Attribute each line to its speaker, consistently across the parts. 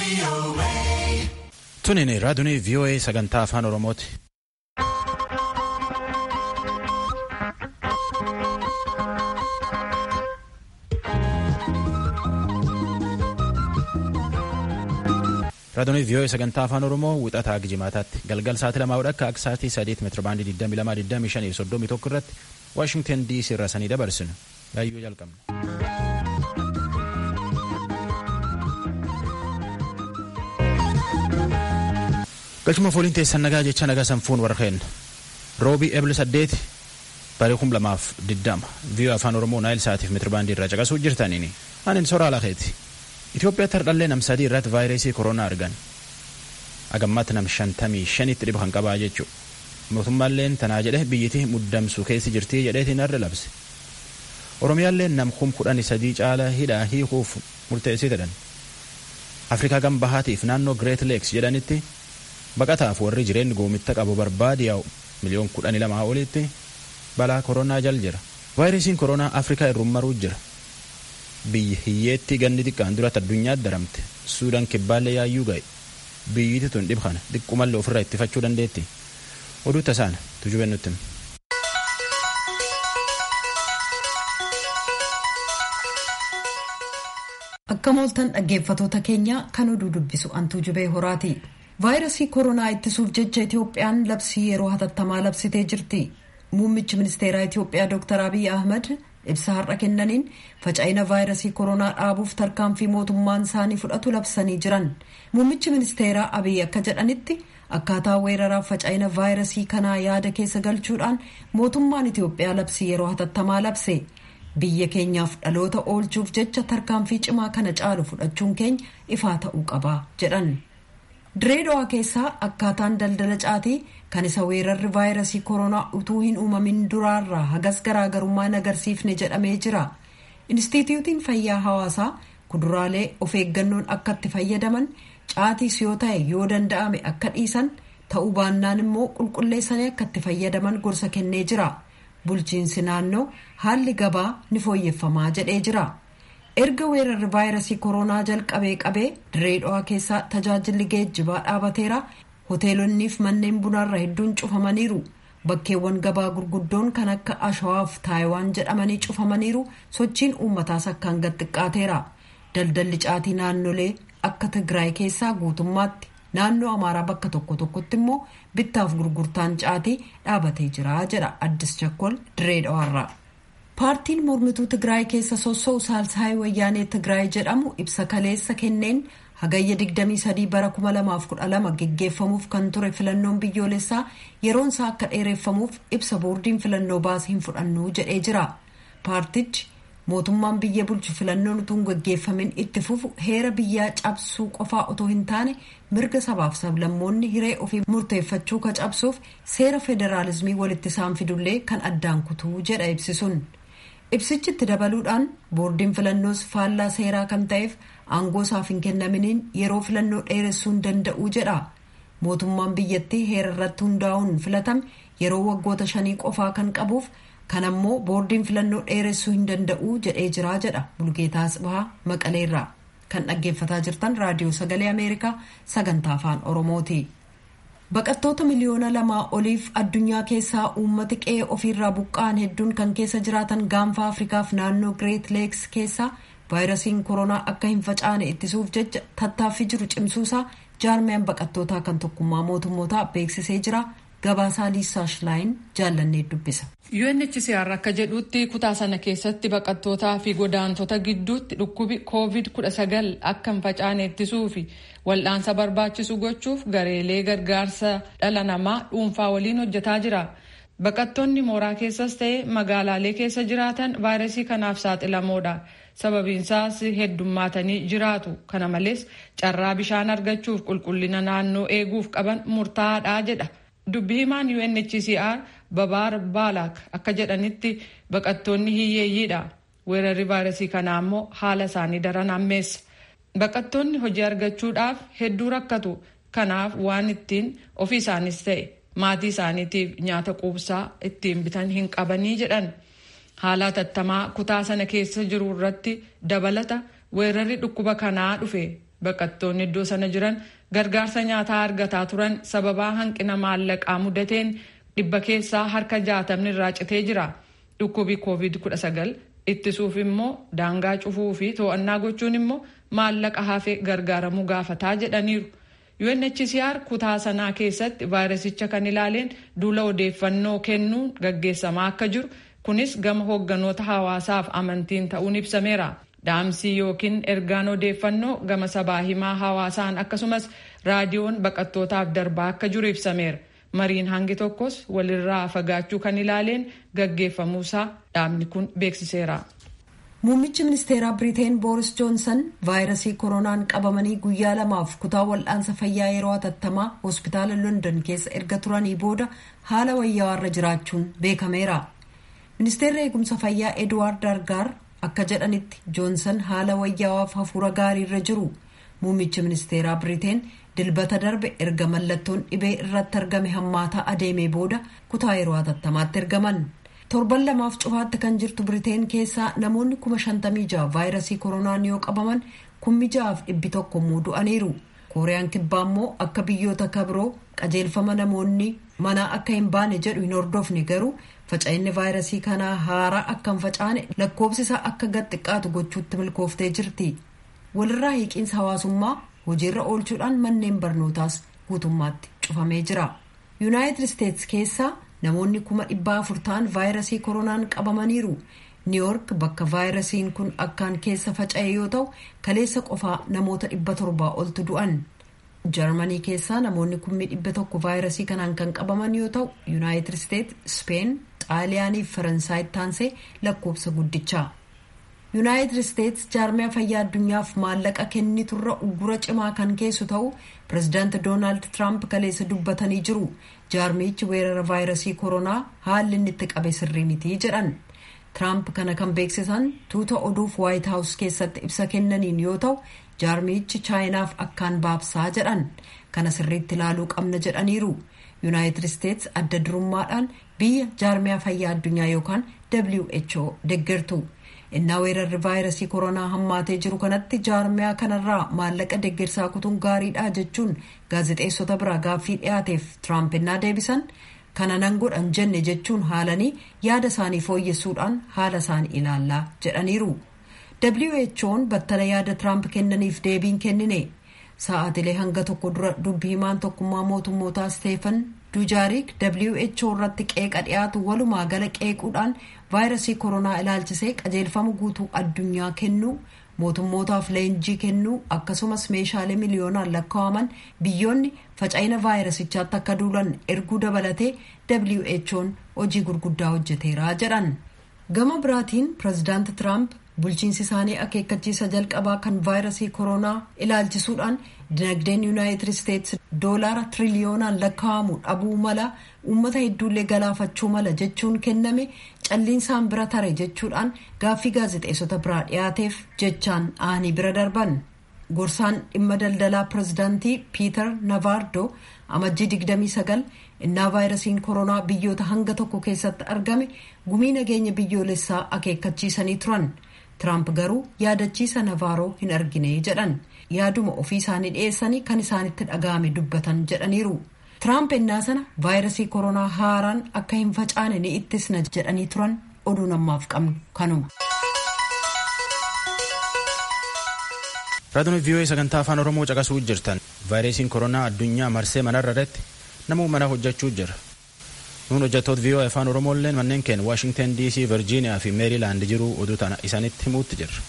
Speaker 1: Tunin raadiyoo VOA sagantaa afaan Oromooti. Raadiyoo VOA sagantaa afaan Oromoo wixataa Gijimaataatti galgal sa'aatii lamaa akka akka sa'aatii sadeet meetira baandii 22 25 irratti Waashingtan DC irraa sanii dabarsinu. Gaayyoo jalqabna. Galchuma fooliin teessan nagaa jecha nagaa sanfuun warra keenna. Roobii eebla saddeeti barii kum lamaaf diddama. Viiyoo afaan Oromoo naayil sa'aatiif meetira baandii irraa caqasuu jirtaniini. Anin soraa lakeeti. Itoophiyaatti hardhallee nam sadii irratti vaayirasii koronaa argan. Agammaatti nam shantamii shanitti dhiba kan qabaa jechuudha. Mootummaalleen tanaa jedhe biyyittii muddamsuu keessi jirtii jedheetiin arda labse. Oromiyaalleen nam kum kudhanii sadii caala hidhaa hiikuuf murteessee jedhan. Afrikaa gam bahaatiif naannoo Great Lakes jedhanitti baqataaf warri jireenya goomitta qabu barbaade yaa'u miliyoon kudhanii lamaa olitti balaa koronaa jal jira. Vaayirasiin koronaa Afrikaa irrummaruu jira. Biyyi hiyyeetti ganni xiqqaan duratti addunyaatti daramte Suudaan kibbaallee yaayyuu ga'e. Biyyiti tun dhib kana xiqqumallee ofirraa ittifachuu dandeetti. Oduu tasaan tujubeen nutti.
Speaker 2: Akka mooltan dhaggeeffatoota keenya kan oduu dubbisu antuu jubee horaati. Vaayirasii koronaa ittisuuf jecha Itoophiyaan labsii yeroo hatattamaa labsitee jirti. Muummichi ministeeraa Itoophiyaa Dr. Abiy Ahmad ibsa har'a kennaniin faca'ina vaayirasii koronaa dhaabuuf tarkaanfii mootummaan isaanii fudhatu labsanii jiran. Muummichi ministeeraa Abiy akka jedhanitti akkaataa weeraraaf faca'ina vaayirasii kanaa yaada keessa galchuudhaan mootummaan Itoophiyaa labsii yeroo hatattamaa labse. Biyya keenyaaf dhaloota oolchuuf jecha tarkaanfii cimaa kana caalu fudhachuun keenya ifaa ta'uu qaba jedhan. Direedowaa keessaa akkaataan daldala caatii kan isa weerarri vaayirasii koronaa utuu hin uumamin duraarraa hagas garaagarummaa hin agarsiifne jedhamee jira. Inistituutiin fayyaa hawaasaa kuduraalee of eeggannoon akka itti fayyadaman caatiis yoo ta'e yoo danda'ame akka dhiisan ta'uu baannaan immoo qulqulleessanii akka itti fayyadaman gorsa kennee jira. Bulchiinsi naannoo haalli gabaa ni fooyyeffamaa jedhee jira. erga weerarri vaayirasii koronaa jalqabee qabee direedowaa keessaa tajaajilli geejjibaa dhaabateera hoteelonniif manneen bunaarra hedduun cufamaniiru bakkeewwan gabaa gurguddoon kan akka ashawaaf taayiwaan jedhamanii cufamaniiru sochiin uummataas akkaan xiqqaateera daldalli caatii naannolee akka tigraay keessaa guutummaatti naannoo amaaraa bakka tokko tokkotti immoo bittaaf gurgurtaan caatii dhaabatee jira jedha addis chakkol direedowaarraa. paartiin mormituu tigraay keessa sossoo'u saalsaayii wayyaanee tigraay jedhamu ibsa kaleessa kenneen hagayya 23 bara 2012 geggeeffamuuf kan ture filannoon biyyoolessaa yeroon isaa akka dheereffamuuf ibsa boordiin filannoo baase hin fudhannu jedhee jira paartichi mootummaan biyya bulchu filannoon utuu hin geggeeffamin itti fufu heera biyyaa cabsuu qofaa otoo hin taane mirga sabaaf sablammoonni hiree ofii murteeffachuu ka cabsuuf seera federaalizimii walitti isaan fidullee kan addaan kutuu jedha ibsisuun. ibsichi itti dabaluudhaan boordiin filannoos faallaa seeraa kan ta'eef aangoo isaaf hin kennaminiin yeroo filannoo dheeressuu hin danda'u jedha mootummaan biyyattii heera irratti hundaa'uun filatame yeroo waggoota shanii qofaa kan qabuuf kan ammoo boordiin filannoo dheeressuu hin danda'u jedhee jiraa jedha bulgeetaa asbahaa maqaleerraa kan dhaggeeffataa jirtan raadiyoo sagalee ameerikaa sagantaa afaan oromooti. baqattoota miliyoona lamaa oliif addunyaa keessaa uummati qe'ee ofiirraa buqqa'an hedduun kan keessa jiraatan gaanfa afrikaaf naannoo greet leeks keessaa vaayirasiin koronaa akka hin facaane ittisuuf jecha tattaaffii jiru cimsuusaa jaarmiyaan baqattootaa kan tokkummaa mootummootaa beeksisee jira gabaasaa liisaa shilaayin jaallannee dubbisa.
Speaker 3: UNHCR akka jedhutti kutaa sana keessatti baqattootaa fi godaantota gidduutti dhukkubi COVID-19 akka hin facaane ittisuu fi wal'aansa barbaachisu gochuuf gareelee gargaarsa dhala namaa dhuunfaa waliin hojjetaa jira. Baqattoonni mooraa keessas ta'e magaalaalee keessa jiraatan vaayirasii kanaaf saaxilamoodha. Sababiinsaas heddummaatanii jiraatu. Kana malees carraa bishaan argachuuf qulqullina naannoo eeguuf qaban murtaa'aadha jedha. Dubbi himaan UNHCR Babaar Baalaak akka jedhanitti baqattoonni hiyyeeyyiidha. Weerarri vaayirasii kanaa immoo haala isaanii daran hammeessa. Baqattoonni hojii argachuudhaaf hedduu rakkatu. Kanaaf waan ittiin ofii isaanis ta'e maatii isaaniitiif nyaata quubsaa ittiin bitan hin qabanii jedhan. Haala hatattamaa kutaa sana keessa jiru irratti dabalata weerarri dhukkuba kanaa dhufe baqattoonni iddoo sana jiran gargaarsa nyaataa argataa turan sababaa hanqina maallaqaa mudateen dhibba keessaa harka jaatamni irraa citee jira dhukkubi covid-19 ittisuuf immoo daangaa cufuu fi to'annaa gochuun immoo maallaqa hafe gargaaramuu gaafataa jedhaniiru. UNHCR kutaa sanaa keessatti vaayirasicha kan ilaaleen duula odeeffannoo kennuun gaggeessamaa akka jiru kunis gama hoogganoota hawaasaaf amantiin ta'uun ibsameera. Dhaamsii yookiin ergaan odeeffannoo gama sabaa himaa hawaasaan akkasumas raadiyoon baqattootaaf darbaa akka jiru ibsameera. Mariin hangi tokkos walirraa fagaachuu kan ilaaleen gaggeeffamuusaa dhaabni kun beeksiseera.
Speaker 2: Muummichi ministeeraa Biriteen Booris Joonsan vaayirasii koronaan qabamanii guyyaa lamaaf kutaa wal'aansa fayyaa yeroo hatattamaa hospitaala London keessa erga turanii booda haala wayyaa'aarra jiraachuun beekameera. Ministeerri eegumsa fayyaa Edwaard Dargaar akka jedhanitti Joonsan haala wayyaa'aaf hafuura gaariirra jiru. Muummichi ministeeraa Biriteen dilbata darbe erga mallattoon dhibee irratti argame hammaataa adeemee booda kutaa yeroo hatattamaatti ergaman. torban lamaaf cufaatti kan jirtu biriteen keessaa namoonni kuma shantamii jaha vaayirasii koronaan yoo qabaman kummi jahaaf dhibbi tokko immoo du'aniiru kooriyaan kibbaa immoo akka biyyoota kabiroo qajeelfama namoonni manaa akka hin baane jedhu hin hordofne garuu faca'inni vaayirasii kanaa haaraa akka hin facaane lakkoofsisaa akka gad xiqqaatu gochuutti milkooftee jirti walirraa hiiqiinsa hawaasummaa hojiirra oolchuudhaan manneen barnootaas guutummaatti cufamee jira yuunaayitid isteetsi keessaa namoonni kuma dhibba afur ta'an vaayirasii koronaan qabamaniiru niiwoork bakka vaayirasiin kun akkaan keessa faca'e yoo ta'u kaleessa qofaa namoota dhibba torbaa oltu du'an jarmanii keessaa namoonni kummi dhibba tokko vaayirasii kanaan kan qabaman yoo ta'u yuunaayitid isteet speen xaaliyaanii fi faransaay taansee lakkoofsa guddichaa yuunaayitid isteets jaarmiyaa fayyaa addunyaaf maallaqa kenniturra uggura cimaa kan keessu ta'u pirezidaanti doonaald tiraamp kaleessa dubbatanii jiru jaarmichi weerara vaayirasii koronaa haalli inni itti qabe sirrii mitii jedhan tiraamp kana kan beeksisan tuuta oduuf waayit haawus keessatti ibsa kennaniin yoo ta'u jaarmichi chaayinaaf akkaan baabsaa jedhan kana sirriitti ilaaluu qabna jedhaniiru yuunaayitid isteets adda durummaadhaan biyya jaarmiyaa fayyaa addunyaa yookaan who deggertu innaa weerarri vaayirasii koronaa hammaatee jiru kanatti jaarmiyaa kanarraa maallaqa deggersaa kutuun gaariidha jechuun gaazexeessota biraa gaaffii dhiyaateef tiraamp innaa deebisan kana nan godhan jenne jechuun haalanii yaada isaanii fooyyessuudhaan haala isaanii ilaallaa jedhaniiru who'n battala yaada tiraamp kennaniif deebiin kennine sa'aatilee hanga tokko dura dubbii himaan tokkummaa mootummootaa steefan duujaarik who irratti qeeqa dhiyaatu walumaa gala qeequudhaan vaayirasii koronaa ilaalchisee qajeelfama guutuu addunyaa kennuu mootummootaaf leenjii kennuu akkasumas meeshaalee miliyoonaan lakkaa'aman biyyoonni faca'ina vaayirasichaatti akka duulan erguu dabalatee who'n hojii gurguddaa hojjeteera jedhan gama biraatiin pirezidaanti tiraamp bulchiinsi isaanii akeekkachiisa jalqabaa kan vaayirasii koronaa ilaalchisuudhaan dinagdeen yuunaayitid isteetsi doolaara tiriliyoonaan lakkaa'amu dhabuu mala uummata hedduullee galaafachuu mala jechuun kenname calliinsaan bira tare jechuudhaan gaaffii gaazexeessota biraa dhiyaateef jechaan aanii bira darban gorsaan dhimma daldalaa pirezidaantii piiter navaardo amajjii 29 innaa vaayirasiin koronaa biyyoota hanga tokko keessatti argame gumii nageenya biyyoolessaa akeekkachiisanii turan. Tiraamp garuu yaadachiisa navaaroo hin argine jedhan yaaduma ofii isaanii dhiyeessanii kan isaanitti dhaga'ame dubbatan jedhaniiru. Tiraamp ennaa sana vaayirasii koronaa haaraan akka hin facaane ni ittisna jedhanii turan oduu namaaf qabnu kanuma.
Speaker 1: Raadiyoo vii'oo sagantaa afaan Oromoo caqasuu jirtan vaayirasiin koronaa addunyaa marsee manarra irratti namuu mana hojjechuu jira. Nuun hojjettoota vii'oo afaan Oromooillee manneen keenya Waashingtan DC, Virgiiniyaa fi Meerilaand jiru oduu tana isaanitti himuutti jirra.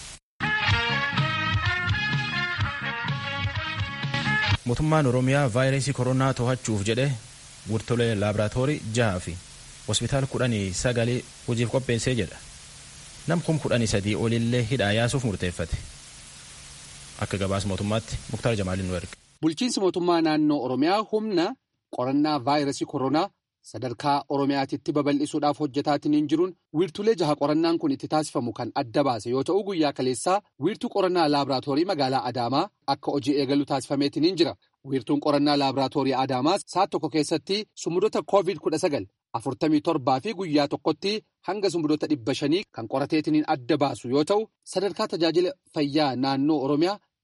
Speaker 1: Mootummaan Oromiyaa vaayirasii koronaa to'achuuf jedhe wurtolee laaboraatoorii jaha fi hospitaala kudhanii sagalee hojiif qopheessee jedha. Nam kum kudhanii sadii olillee hidhaa yaasuuf murteeffate. Akka gabaas mootummaatti Muktaar Jamaaliin nu erge.
Speaker 4: Bulchiinsi mootummaa naannoo Oromiyaa humna qorannaa vaayirasii koronaa sadarkaa Oromiyaatitti babal'isuudhaaf hojjetaatiin jiruun wiirtulee jaha qorannaan kun itti taasifamu kan adda baase yoo ta'u guyyaa kaleessaa wiirtuu qorannaa laaboraatoorii magaalaa Adaamaa akka hojii eegalu taasifameetiin jira. Wiirtuun qorannaa laaboraatoorii Adaamaa saat tokko keessatti sumudoota COVID-19 afurtamii torbaa fi guyyaa tokkotti hanga sumudoota dhibba shanii kan qorateetiin adda baasu yoo ta'u sadarkaa tajaajila fayyaa naannoo Oromiyaa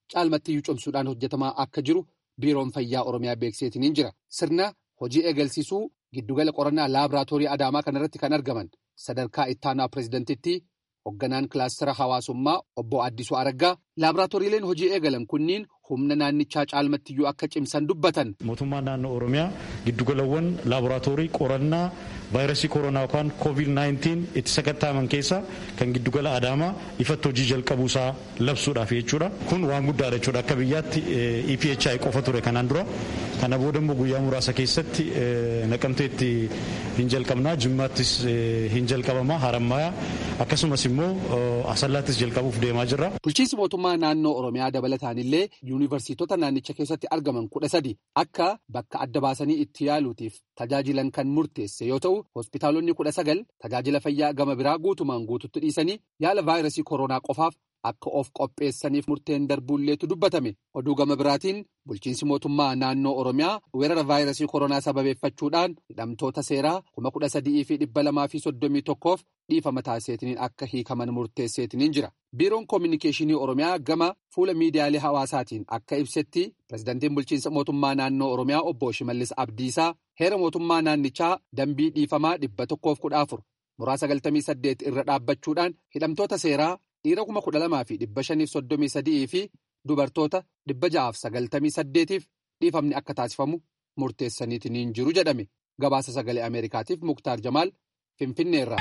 Speaker 4: caalmattiyyuu cimsuudhaan hojjetamaa akka jiru biiroon fayyaa oromiyaa beekseetiniin jira sirna hojii eegalsiisuu giddugala qorannaa laaboraatoorii adaamaa kanarratti kan argaman sadarkaa ittaanaa pireezidentitti hoogganaan kilaastara hawaasummaa obbo Addisuu Araggaa laaboraatooriileen hojii eegalan kunniin humna naannichaa caalmattiyyuu akka cimsan dubbatan.
Speaker 5: mootummaan naannoo oromiyaa giddugalawwan laaboraatoorii qorannaa vaayirasii koronaa yookaan koovid 19 itti sakattaaman keessaa kan giddugala adaamaa ifatti hojii jalqabuusaa labsuudhaaf jechuudha kun waan guddaadha jechuudha akka biyyaatti EPHI qofa ture kanaan dura kana booda immoo guyyaa muraasa keessatti naqamteetti hin jalqabnaa jimmaattis hin jalqabamaa harammayaa akkasumas immoo asallaattis jalqabuuf deemaa jirra.
Speaker 4: bulchiinsi mootummaa naannoo oromiyaa dabalataan illee yuunivarsiitota naannicha keessatti argaman kudha sadi akka bakka adda baasanii itti yaaluutiif tajaajilan kan murteesse yoo ta'u hospitaalonni kudha sagal tajaajila fayyaa gama biraa guutumaan guututti dhiisanii yaala vaayirasii koronaa qofaaf akka of qopheessaniif murteen darbuulleetu dubbatame oduu gama biraatiin bulchiinsi mootummaa naannoo oromiyaa weerara vaayirasii koronaa sababeeffachuudhaan hidhamtoota seeraa kuma kudha sadii fi dhibba lamaa fi soddomii tokkoof dhiifama taasiseetiniin akka hiikaman murteesseetiniin jira. biiroon koominikeeshinii oromiyaa gama fuula miidiyaalee hawaasaatiin akka ibsetti pirezidantiin bulchiinsa mootummaa naannoo oromiyaa obbo shimallis abdiisaa heera mootummaa naannichaa dambii dhiifamaa dhibba tokkoof kudha afur muraa sagaltamii saddeet irra dhaabbachuudhaan hidhamtoota seeraa dhiira kuma kudha lamaa fi dhibba shaniif soddomii sadii fi dubartoota dhibba ja'aaf sagaltamii saddeetiif dhiifamni akka taasifamu murteessaniitiin jiru jedhame gabaasa sagalee ameerikaatiif muktaar jamaal finfinneerra.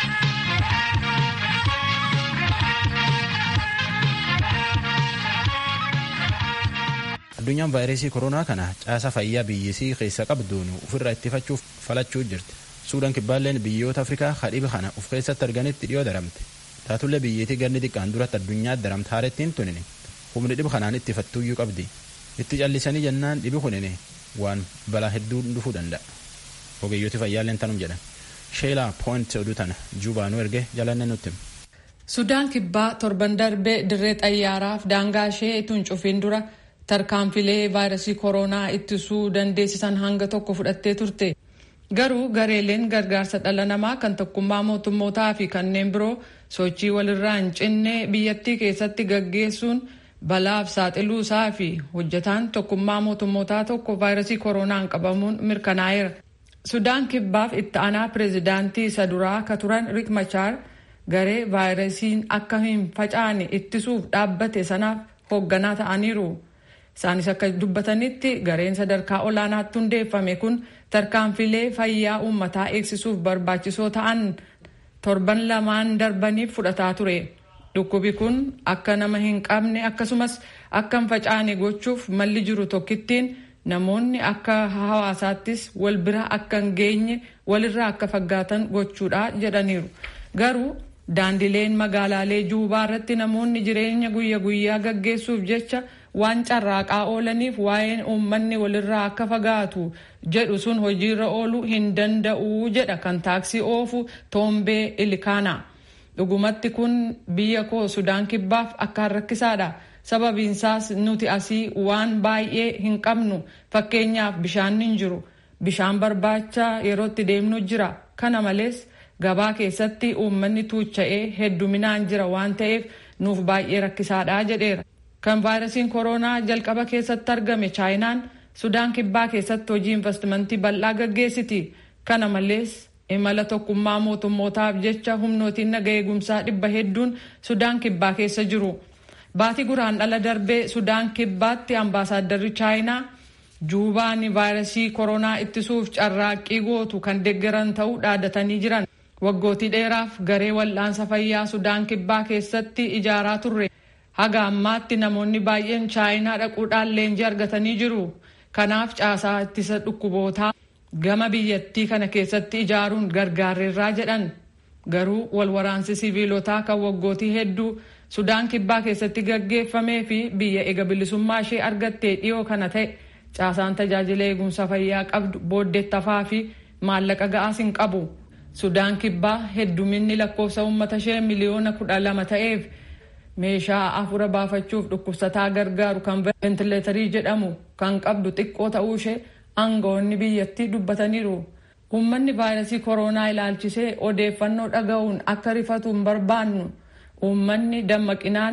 Speaker 1: addunyaan vaayirasii koronaa kana caasa fayyaa biyyisii keessa qabduun ofirraa ittifachuuf falachuu jirti suudaan kibbaalleen biyyoota afrikaa hadhiba kana of keessatti arganitti dhiyoo daramte taatullee biyyattii ganni xiqqaan duratti addunyaa daramte haarettiin tunini humni dhiba kanaan ittifattuuyyuu qabdi itti callisanii jennaan dhibi kunini waan balaa hedduu dhufuu danda'a ogeeyyooti fayyaalleen tanum jedhan sheelaa pooint oduu tana juubaanuu erge jalanne nutti
Speaker 3: sudaan kibbaa torban darbee dirree xayyaaraaf daangaa ishee tun cufiin dura tarkaanfilee vaayirasii koronaa ittisuu dandeessisan hanga tokko fudhattee turte garuu gareeleen gargaarsa dhala namaa kan tokkummaa mootummootaa fi kanneen biroo sochii walirraa hin cinne biyyattii keessatti gaggeessuun balaaf saaxiluu isaa fi hojjetaan tokkummaa mootummootaa tokko vaayirasii koronaan qabamuun mirkanaa'eera. sudaan kibbaaf itti aanaa pireezidaantii isa duraa ka turan rik machaar garee vaayirasiin akka hin facaane ittisuuf dhaabbate sanaaf hoogganaa ta'aniiru. isaanis akka dubbatanitti gareen sadarkaa olaanaatti hundeeffame kun tarkaanfilee fayyaa uummataa eegsisuuf barbaachisoo ta'an torban lamaan darbaniif fudhataa ture dhukkubi kun akka nama hin qabne akkasumas akka hin facaane gochuuf malli jiru tokkittiin namoonni akka hawaasaattis wal bira akka hin geenye walirraa akka faggaatan gochuudha jedhaniiru garuu daandileen magaalaalee juubaa irratti namoonni jireenya guyya guyyaa gaggeessuuf jecha waan carraaqaa oolaniif waa'een uummanni walirraa akka fagaatu jedhu sun hojiirra ooluu hin danda'u jedha kan taaksii oofu toombee ilkaana dhugumatti kun biyya koo sudaan kibbaaf akkaan rakkisaadha sababiinsaas nuti asii waan baay'ee hin qabnu fakkeenyaaf bishaan hin jiru bishaan barbaacha yerootti deemnu jira kana malees gabaa keessatti uummanni tuucha'ee hedduminaan jira waan ta'eef nuuf baay'ee rakkisaadha jedheera. kan vaayirasiin koronaa jalqaba keessatti argame chaayinaan sudaan kibbaa keessatti hojii investimentii bal'aa gaggeessiti kana malees imala tokkummaa mootummootaaf jecha humnootiin naga eegumsaa dhibba hedduun sudaan kibbaa keessa jiru baatii guraan dhala darbee sudaan kibbaatti ambaasaaddarri chaayinaa juubaan vaayirasii koronaa ittisuuf carraaqqii gootu kan deeggaran ta'uu dhaadatanii jiran waggootii dheeraaf garee wal'aansa fayyaa sudaan kibbaa keessatti ijaaraa turre. haga ammaatti namoonni baay'een chaayinaa dhaquudhaan leenjii argatanii jiru kanaaf caasaa ittisa dhukkubootaa gama biyyattii kana keessatti ijaaruun gargaarreerraa jedhan garuu walwaraansi siviilotaa kan waggootii hedduu sudaan kibbaa keessatti gaggeeffamee fi biyya ega bilisummaa ishee argattee dhiyoo kana ta'e caasaan tajaajila eegumsa fayyaa qabdu booddeettafaa fi maallaqa ga'aas hin qabu sudaan kibbaa hedduminni lakkoofsa uummata ishee miliyoona kudha lama ta'eef. meeshaa afura baafachuuf dhukkubsataa gargaaru kan ventileetarii jedhamu kan qabdu xiqqoo ta'uu ishee aangawoonni biyyattii dubbataniiru. Uummanni vaayirasii koronaa ilaalchisee odeeffannoo dhaga'uun akka rifatu hin barbaannu. Uummanni dammaqinaan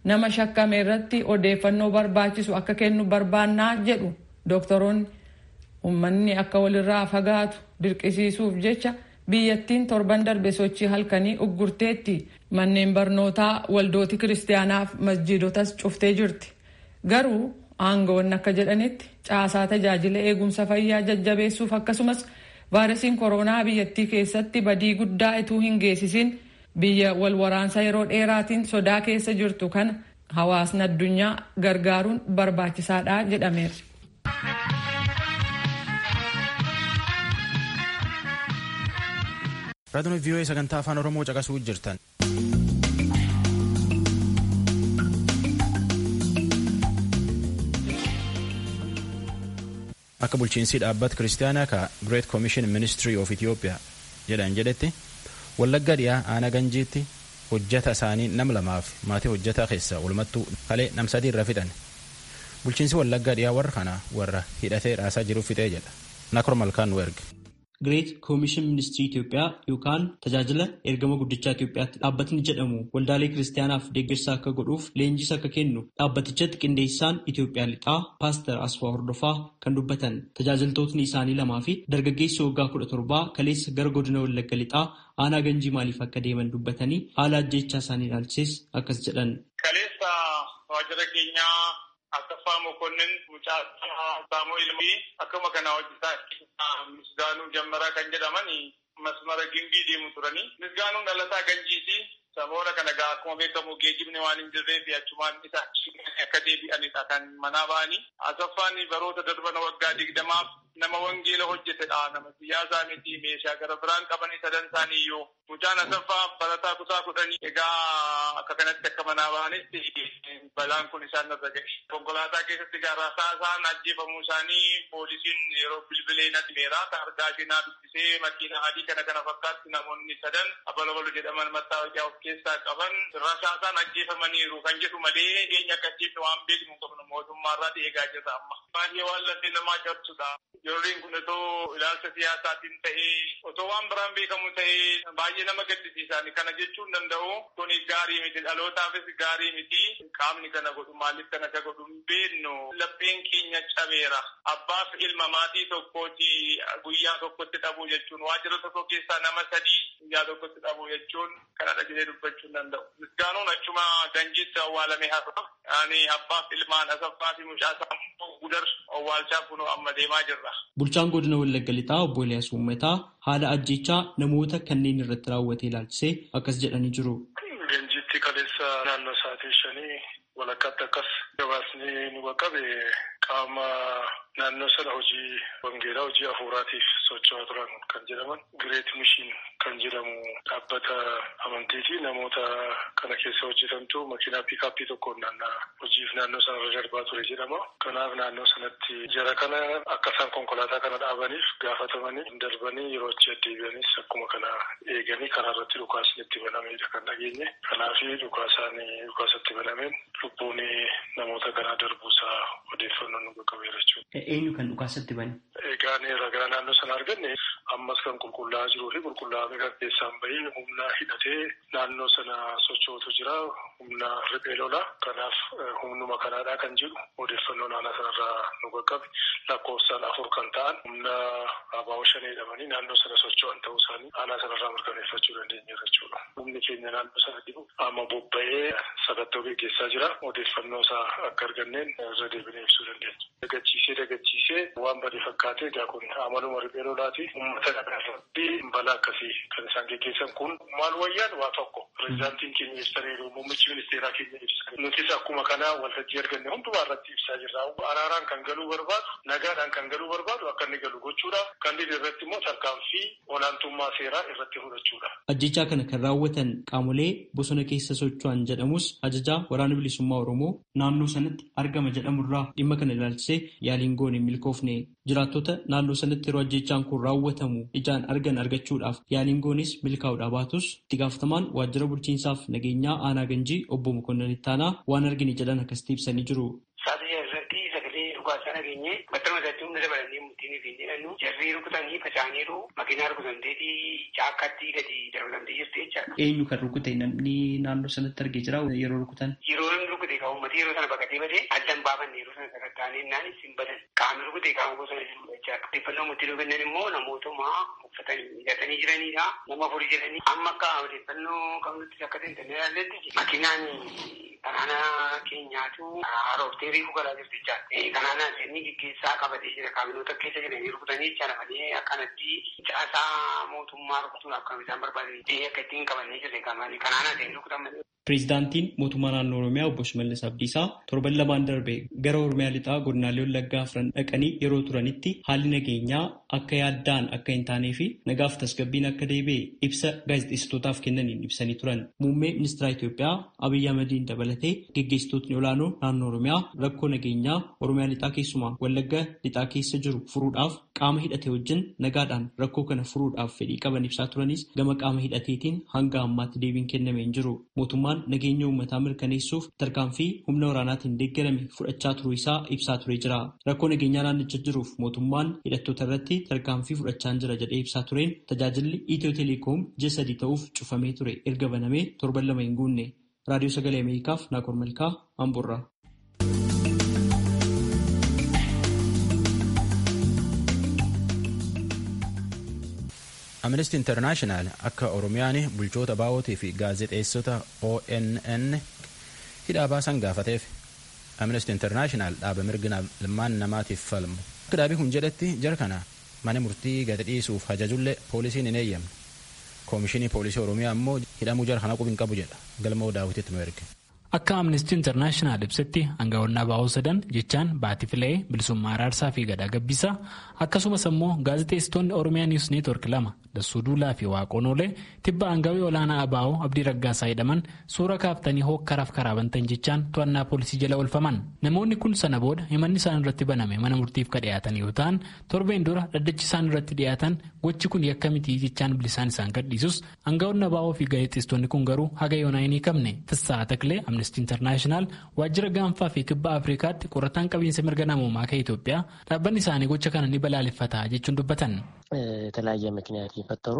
Speaker 3: nama shakkame irratti odeeffannoo barbaachisu akka kennu barbaannaa jedhu dooktoroonni uummanni akka walirraa fagaatu dirqisiisuuf jecha biyyattiin torban darbe sochii halkanii uggurteetti manneen barnootaa waldooti kiristaanaaf masjiidotas cuftee jirti garuu aangawoonni akka jedhanitti caasaa tajaajila eegumsa fayyaa jajjabeessuuf akkasumas vaayirasiin koronaa biyyattii keessatti badii guddaa ituu hin geessisin biyya wal waraansa yeroo dheeraatiin sodaa keessa jirtu kana hawaasni addunyaa gargaaruun barbaachisaadha jedhameera.
Speaker 1: raadiyoon vii'oo sagantaa afaan oromoo caqasuu jirtan. akka bulchiinsi dhaabbata kiristaanaa ka great commission ministry of ethiopia jedhan jedhetti wallagga dhiyaa aanaa ganjiitti hojjata isaanii nam lamaaf maatii hojjataa keessa walumattuu kalee nam sadii irra fixan bulchiinsi wallagga dhiyaa warra kana warra hidhatee raasaa jiruuf fixee jedha nakor malkaan nu erge.
Speaker 6: Greet Koomishin Ministirii Itoophiyaa yookaan tajaajila ergama guddichaa Itoophiyaatti dhaabbatni jedhamu waldaalee kiristaanaaf deeggarsa akka godhuuf leenjis akka kennu dhaabbatichatti qindeessaan Itoophiyaa lixaa paaster Asfaa Hordofaa kan dubbatan tajaajiltootni isaanii lamaa fi dargaggeessi waggaa kudha torbaa kaleessa gara godina Wallagga lixaa aanaa ganjii maaliif akka deeman dubbatanii haala ajjeechaa isaanii ilaalchises akkas jedhan.
Speaker 7: Kaleessa waajjira keenyaa Asaffaa Mokonnin mucaa Saamu'eel fi akkuma kana hojjetaa Misgaanuu Jammaraa kan jedhaman masmara gimbii deemu turanii. Misgaanuun dhalataa Ganjiiti. Saboora kana gaa akkuma beekamu geejjibni waan hin jirree fi achumaan isa akka deebi'anidha kan manaa ba'anii. Asaffaan baroota darban waggaa digdamaaf nama wangeela hojjetedha. Nama siyaasaa miti meeshaa gara biraan qaban sadan isaanii iyyuu. Mucaan Asaffaa barataa kutaa kudhanii egaa akka kanatti akka manaa ba'anitti balaan kun isaan irra ga'e. Konkolaataa keessatti gaara isaan ajjeefamuu isaanii poolisiin yeroo bilbilee natti meera. Targaa seenaa dubbisee makiina adii kana kana fakkaatti namoonni sadan abalabalu jedhaman mattaawaqaa of keessaa qaban rasaasaan ajjeefamaniiru kan jedhu malee eenyu akka ajjeefne waan beeknu qabnu mootummaarraa eegaa jirra amma. Baay'ee waan lafee namaa cabsudha. Ijoolleen kun otoo ilaalcha siyaasaatiin ta'ee otoo waan biraan beekamu ta'ee baay'ee nama gaddisiisan kana jechuun danda'u kun gaarii miti dhalootaafis gaarii miti qaamni kana godhu maaliif kana akka godhu hin beeknu lapheen keenya cabeera. Abbaaf ilma maatii tokkooti guyyaa tokkotti dhabuu jechuun waajjira tokko keessaa nama sadii guyyaa tokkotti dhabuu jechuun kana dhagee dubbachuu danda'u. Misgaanuun achuma ganjiitti awwaalame har'a. Ani abbaaf ilmaan asaffaa fi mucaa sammuu gudar awwaalchaa kunoo amma deemaa jirra.
Speaker 6: Bulchaan godina Wallagga Lixaa obbo Eliyaas Uummataa haala ajjeechaa namoota kanneen irratti raawwate ilaalchisee akkas jedhanii jiru.
Speaker 8: Ganjiitti kaleessa naannoo sa'aatii shanii walakkaatti akkas gabaasni nu qaqqabe qaama naannoo sana hojii wangeelaa hojii hafuuraatiif socho'aa turan kan jedhaman Gireet Mishiin kan jedhamu dhaabbata amantiiti namoota kana keessa hojjetantu makiinaa piikaappii tokkoon naannaa hojiif naannoo sana irra darbaa ture jedhama. Kanaaf naannoo sanatti jara kana akka isaan konkolaataa kana dhaabaniif gaafatamanii darbanii yeroo achi deddeebi'anis akkuma kana eeganii karaa irratti dhukaasni itti banamedha kan dhageenye. Kanaaf dhukaasaan dhukaasatti banameen lubbuun namoota kanaa darbuusaa odeeffannoo nu qaqqabeera jechuudha.
Speaker 6: Eenyu kan dhukaasatti bane?
Speaker 8: Egaan ragaa naannoo sana arganne ammas kan qulqullaa'aa jiruu fi qulqullaa'ame kan keessaan bahee humna hidhatee naannoo sana sochootu jira. Humna riphee lola. Kanaaf humnuma kanaadhaa kan jedhu odeeffannoo naannoo sanarraa nu qaqqabe lakkoofsaan afur kan ta'an humna abaa'oo shan jedhamanii naannoo sana socho'an ta'uu isaanii aanaa sanarraa mirkaneeffachuu dandeenya jechuudha. Humni keenya naannoo sana jiru amma bobba'ee sakattoo gaggeessaa jira. Odeeffannoo isaa akka arganneen irra deebinee ibsuu dandeenya. Dagachiisee dagachiisee waan badee fakkaate egaa kun amaluma riphee lolaati. Uummata kana irratti balaa akkasii kan isaan gaggeessan kun maal wayyaan waa tokko. Pireezidaantiin keenya ibsaniiru muummichi ministeeraa keenya ibsa. Nutis akkuma kana waltajjii arganne hundumaa irratti ibsaa jirra. Araaraan kan galuu barbaadu nagaadhaan kan galuu barbaadu akka inni galu gochuudha. Kan dhibee irratti immoo tarkaanfii olaantummaa seeraa irratti fudhachuudha.
Speaker 6: Ajjechaa kana kan raawwatan qaamolee bosona keessa socho'an jedhamus ajajaa waraana bilisummaa Oromoo naannoo sanatti argama jedhamurraa dhimma kana ilaalchisee yaaliin goone hin milkoofne jiraattota naannoo sanatti yeroo ajjechaan kun raawwatamu ijaan argan argachuudhaaf yaaliin goones milkaa'uudhaa baatus itti gaafatamaan waajjira bulchiinsaaf nageenyaa aanaa ganjii obbo Mokonnon Ittaanaa waan argine jedhan akkasitti ibsanii jiru.
Speaker 9: Saatii irratti sagalee dhukaasaa akka nageenye battaluma isaatti humna dabalannee murtiin fi jedhannu jarrii rukutanii faca'aniiru makiinaa rukutamteeti caakkaatti gadi darbatamtee jirti jechaadha.
Speaker 6: Eenyu kan rukute namni naannoo sanatti argee jira yeroo rukutan?
Speaker 9: Yeroo namni rukute kan uummata yeroo sana baqatee badee addan baafanne yeroo sana sakatta'anii naan isin badan qaamni rukute qaama bosona jiru jechaadha. Odeeffannoo murtii kennan immoo namootuma uffatanii hidhatanii jiranidha. Nama furii jedhanii amma akka odeeffannoo qabnutti akka ta'e internee ilaalletti makiinaan kanaana keenyaatu harooftee reefu galaa jirti jechaadha. Kanaana inni gaggeessaa qabatee jira kaabinoota keessa jiranii rukutanii jechaadha malee akkanatti caasaa mootummaa rukutuudhaaf kan isaan barbaadan akka ittiin qabannee jirre kanaana ta'e rukutan malee.
Speaker 6: Pireezidaantiin mootummaa naannoo Oromiyaa obbo Shimallis Abdiisaa torban lamaan darbe gara Oromiyaa lixaa godinaalee Wallaggaa afran dhaqanii yeroo turanitti haalli nageenyaa akka yaaddaan akka hin taanee fi nagaaf tasgabbiin akka deebi'e ibsa gaazexeessitootaaf kennaniin ibsanii turan. Muummee ministeera Itoophiyaa Abiyyi Ahmediin dabalatee geggeessitootni olaanoo naannoo Oromiyaa rakkoo nageenyaa Oromiyaa lixaa keessumaa Wallaggaa lixaa keessa jiru furuudhaaf qaama hidhate wajjin nagaadhaan rakkoo kana furuudhaaf fedhii qaban ibsaa turanis gama qaama hidhateetiin hanga ammaatti deebiin kennamee hin jiru. Mootummaan nageenya uummataa mirkaneessuuf tarkaanfii humna waraanaatiin deeggarame fudhachaa turuu isaa ibsaa turee jira. Rakkoo nageenyaa naannicha jiruuf mootummaan hidhattoota irratti tarkaanfii fudhachaa jira jedhee ibsaa tureen tajaajilli Itiyoo Teleekoom ji'a sadii ta'uuf cufamee ture erga banamee torban lama hin guunne. Raadiyoo Sagalee Ameerikaaf Naakor Malkaa Amburraa.
Speaker 1: amnesty internaashinaal akka oromiyaan bulchoota baa'ootii fi gaazexeessota onn hidhaa baasan gaafateef amnesty internaashinaal dhaaba mirga ilmaan namaatiif falmu akka dhaabii kun jedhetti jara kana mana murtii gadi dhiisuuf ajajullee poolisiin hin eeyyamne koomishinii poolisii oromiyaa immoo hidhamuu jara kana qubi hin qabu jedha galmoo daawwititti nu erge.
Speaker 10: Akka Amnestii Intarnaashinaal ibsetti aangawoonni baa'oo sadan jechaan Baatii Filee, Bilisummaa Araarsaa fi Gadaa Gabbisaa akkasumas immoo gaazexeessitoonni Oromiyaa Niwus Neetwork lama Dassuu Duulaa fi Waaqoon Oolee tibba aangawii olaanaa abaa'oo Abdii Raggaasaa jedhaman suura kaaftanii hokkaraaf karaa bantan jechaan to'annaa poolisii jala oolfaman. Namoonni kun sana booda himanni isaan irratti baname mana murtiif ka dhiyaatan yoo ta'an torbeen dura dhaddachi isaan irratti dhiyaatan gochi kun yakka mitii jechaan bilisaan isaan gadhiisus aangawoonni abaa'oo fi gaazexeessitoonni kun garuu haga yoonaa hin hiikamne. Tissaa Taklee amnestii intarnaashinaal waajjira gaanfaa fi kibba afrikaatti qorataan qabiinsa mirga namoomaa kan Itoophiyaa dhaabbanni isaanii gocha kana ni balaaleffata jechuun dubbatan.
Speaker 11: የተለያየ ምክንያት የፈጠሩ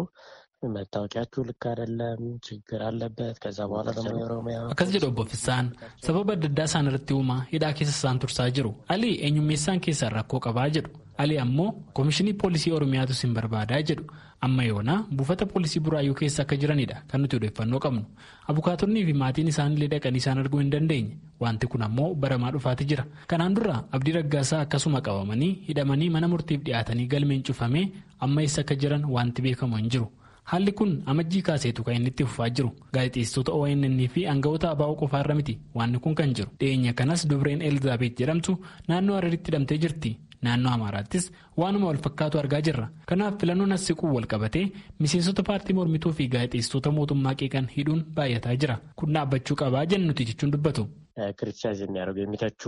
Speaker 11: መታወቂያችሁ ልክ አይደለም፣ ችግር አለበት። ከዛ በኋላ ደግሞ የኦሮሚያ
Speaker 10: akkas jedhu obbo Fissaan sababa adda addaa isaan irratti uumaa hidhaa keessa isaan tursaa jiru. Ali eenyummeessaan keessaan rakkoo qabaa jedhu. Ali ammoo koomishinii poolisii oromiyaatu sin barbaadaa jedhu. Amma yoona buufata poolisii buraayyuu keessa akka jiranidha kan nuti odeeffannoo qabnu. Abukaatonnii fi maatiin isaanillee dhaqanii isaan arguu hin dandeenye. Wanti kun ammoo baramaa dhufaati jira. Kanaan dura Abdii Raggaasaa akkasuma qabamanii hidhamanii mana murtiif dhiyaatanii galmeen cufamee amma eessa akka jiran wanti beekamu hin jiru. Haalli kun amajjii kaaseetu kan inni itti fufaa jiru. Gaazexeessitoota ONN fi aangawoota abaa'oo qofaarra miti wanni kun kan jiru. Dhiyeenya kanas dubreen Elizaabeet jedhamtu naannoo Hararitti hidhamtee jirti. Naannoo Amaaraattis waanuma wal fakkaatu argaa jirra. Kanaaf filannoon as siquu wal qabatee miseensota paartii mormituu fi gaazexeessitoota mootummaa qeeqan hidhuun baay'ataa jira. Kun dhaabbachuu qabaa jennuti jechuun dubbatu.
Speaker 11: ክሪቲሳይዝ የሚያደርጉ የሚተቹ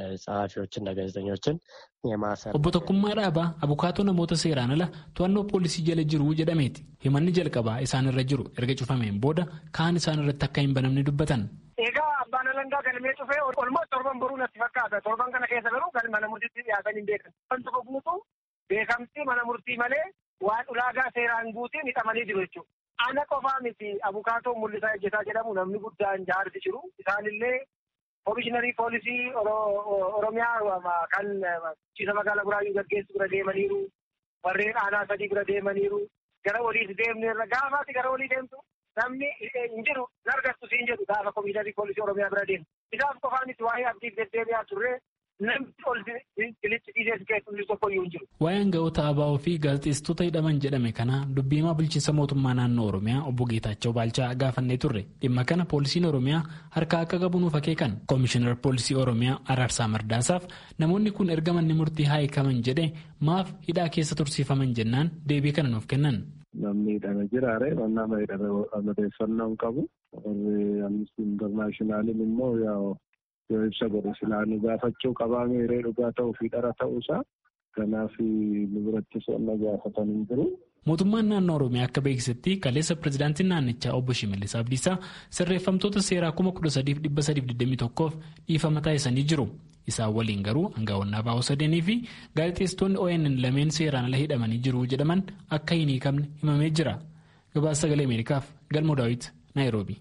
Speaker 11: ጸሐፊዎችና ጋዜጠኞችን የማሰር
Speaker 10: Obbo Tokkummaa Dhaabaa abukaatoo namoota seeraan ala to'annoo poolisii jala jiru jedhameeti. Himanni jalqabaa isaan irra jiru erga cufameen booda kaan isaan irratti akka hin banamne dubbatan.
Speaker 12: Egaa abbaan alangaa galmee cufee olmoo torban boruu natti fakkaata. Torban kana keessa garuu kan mana murtiitti dhiyaatan hin beekan. Wanti tokko guutuu beekamtii mana murtii malee waan ulaagaa seeraan guutiin hidhamanii jiru jechuudha. Ana qofaa miti abukaatoo mul'isaa ejjetaa jedhamu namni guddaan jaarsi jiru. Isaanillee Komishiinarii poolisii Oromiyaa kan bulchiinsa magaalaa Buraayyuu gaggeessu bira deemaniiru. Warreen aanaa sadii bira deemaniiru. Gara waliis deemneerra gaafaati gara walii deemtu namni hin jiru argattu siin jedhu gaafa komishiinarii poolisii Oromiyaa bira deemu. Isaaf qofaanis waa'ee abdiif deddeebi'aa turre namni ol bilitti dhiisee keessumni tokko iyyuu hin jiru.
Speaker 10: Waa'ee aangawoota ABO fi gaazexeessitoota hidhaman jedhame kana dubbiimaa bulchiinsa mootummaa naannoo Oromiyaa obbo Geetaachoo Baalchaa gaafannee turre. Dhimma kana poolisiin Oromiyaa harka akka qabu nuuf akeekan. Koomishinar poolisii Oromiyaa Araarsaa Mardaasaaf namoonni kun erga manni murtii haa hiikaman jedhe maaf hidhaa keessa tursiifaman jennaan deebii kana nuuf kennan.
Speaker 13: Namni hidhame jiraare nama hidhame odeeffannoo hin qabu. Warri Amnesty Internationaalin immoo yoo ibsa godhe silaanii gaafachuu qabaa meeree dhugaa ta'uu fi dhara ta'uusaa kanaaf nu biratti so'annaa gaafatan hin jiru.
Speaker 10: Mootummaan naannoo Oromiyaa akka beeksisetti kaleessa pirezidaantiin naannichaa obbo Shimallis Abdiisaa sirreeffamtoota seeraa kuma kudha sadiif dhibba sadiif digdamii tokkoof dhiifama taasisanii jiru. isaan waliin garuu aangaa'onnaa baa'oo sadeenii fi gaazexeessitoonni ONN lameen seeraan ala hidhamanii jiru jedhaman akka hin hiikamne himamee jira. Gabaasa sagalee Ameerikaaf Galmoo Daawit Naayiroobi.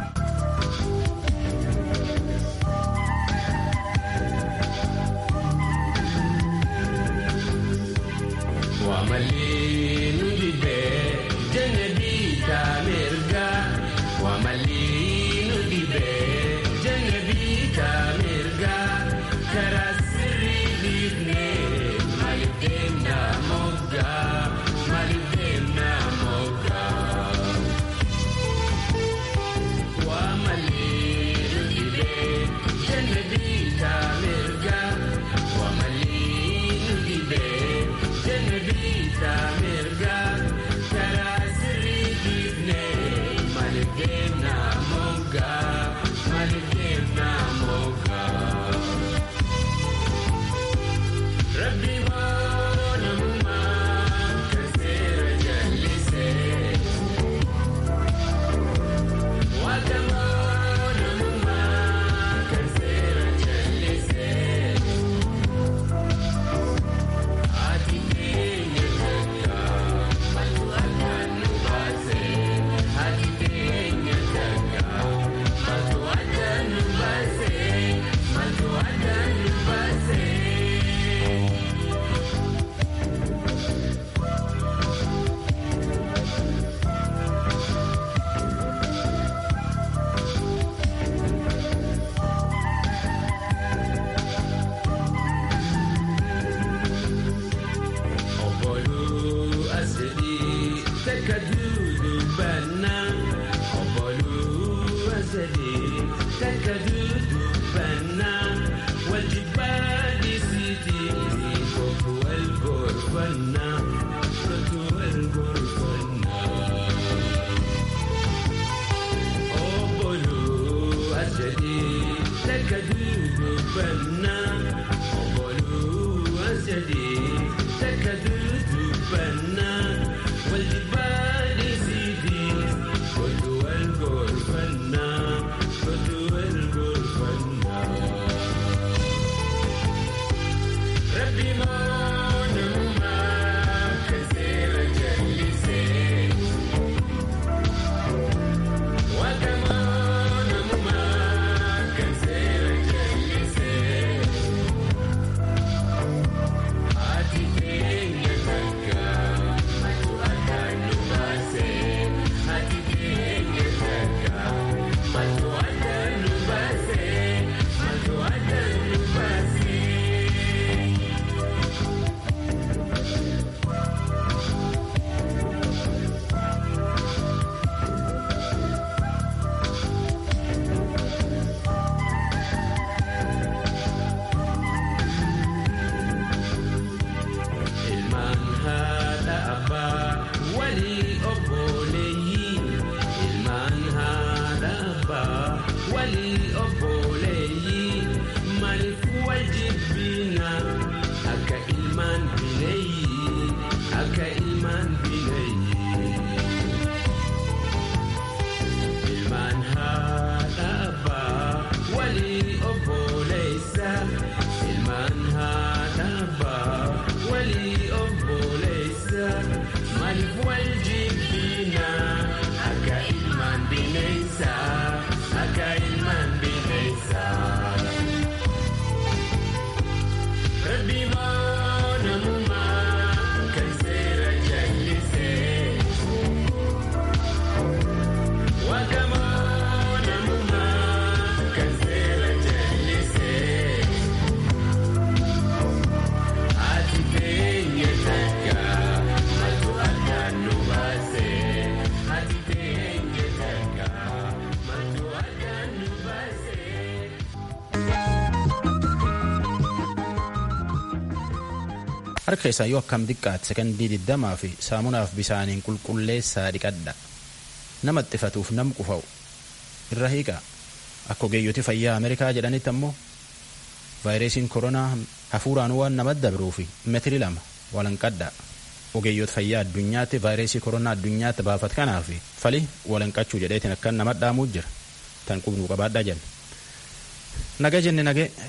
Speaker 1: harka keessaa yoo akkam xiqqaate sekondii digdamaa fi saamunaaf bisaaniin qulqulleessaa dhiqadha nama xifatuuf nam qufa'u irra hiiqa akka ogeeyyoti fayyaa ameerikaa jedhanitti ammoo vaayirasiin koronaa hafuuraan waan namatti dabruu fi meetiri lama walanqadha ogeeyyota fayyaa addunyaatti vaayirasii koronaa addunyaatti baafat kanaa fi fali walanqachuu jedheetiin akkan nama dhaamuu jira tan qubnuu qabaadhaa jenna naga jenne nage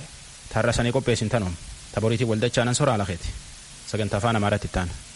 Speaker 1: Taarra sanii qopheessin tanuum. Taboriitii waldachaa nan soraa lakeeti. Sagantaa afaan Amaaraatti itti aana.